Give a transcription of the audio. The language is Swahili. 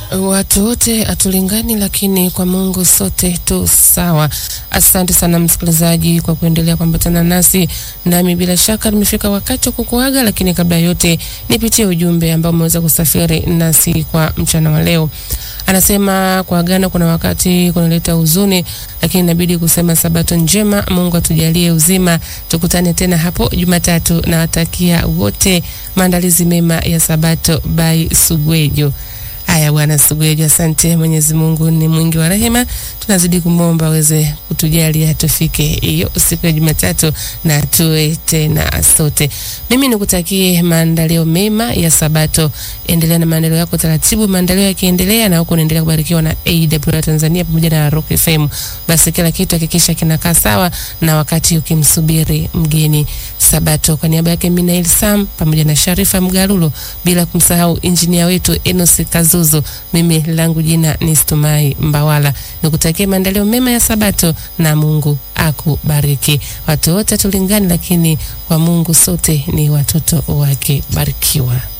Watu wote hatulingani, lakini kwa Mungu sote tu sawa. Asante sana msikilizaji kwa kuendelea kuambatana nasi, nami bila shaka nimefika wakati wa kukuaga, lakini kabla yote nipitie ujumbe ambao umeweza kusafiri nasi kwa mchana wa leo. Anasema kuagana kuna wakati kunaleta huzuni, lakini inabidi kusema sabato njema. Mungu atujalie uzima, tukutane tena hapo Jumatatu. Nawatakia wote maandalizi mema ya sabato. By Sugwejo. Haya bwana Sugwejo, asante. Mwenyezi Mungu ni mwingi wa rehema, tunazidi kumwomba aweze kutujalia tufike hiyo siku ya Jumatatu na tuwe tena sote. Mimi nikutakie maandalio mema ya Sabato, endelea na maandalio yako taratibu, maandalio yakiendelea na huko unaendelea kubarikiwa na AWR Tanzania pamoja na Rock FM. Basi kila kitu hakikisha kinakaa sawa, na wakati ukimsubiri mgeni Sabato. Kwa niaba yake Minael Sam pamoja na Sharifa Mgarulo, bila kumsahau injinia wetu Enos Kazuzu, mimi langu jina ni Stumai Mbawala. Nikutakie maandalio mema ya Sabato na Mungu akubariki. Watu wote tulingani, lakini kwa Mungu sote ni watoto wake. Barikiwa.